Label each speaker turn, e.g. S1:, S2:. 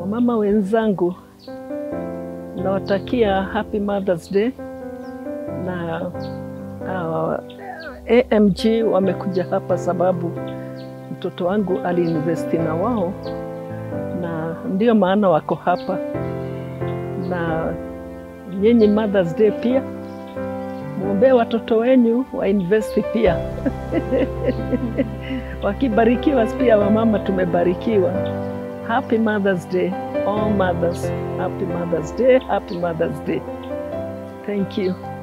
S1: Wamama wenzangu, nawatakia happy Mother's Day na uh, AMG wamekuja hapa sababu mtoto wangu aliinvesti na wao, na ndio maana wako hapa. Na nyinyi Mother's Day pia mwombee watoto wenyu wainvesti pia wakibarikiwa pia, wamama tumebarikiwa. Happy Mother's Day, all mothers. Happy Mother's Day, happy Mother's Day. Thank you.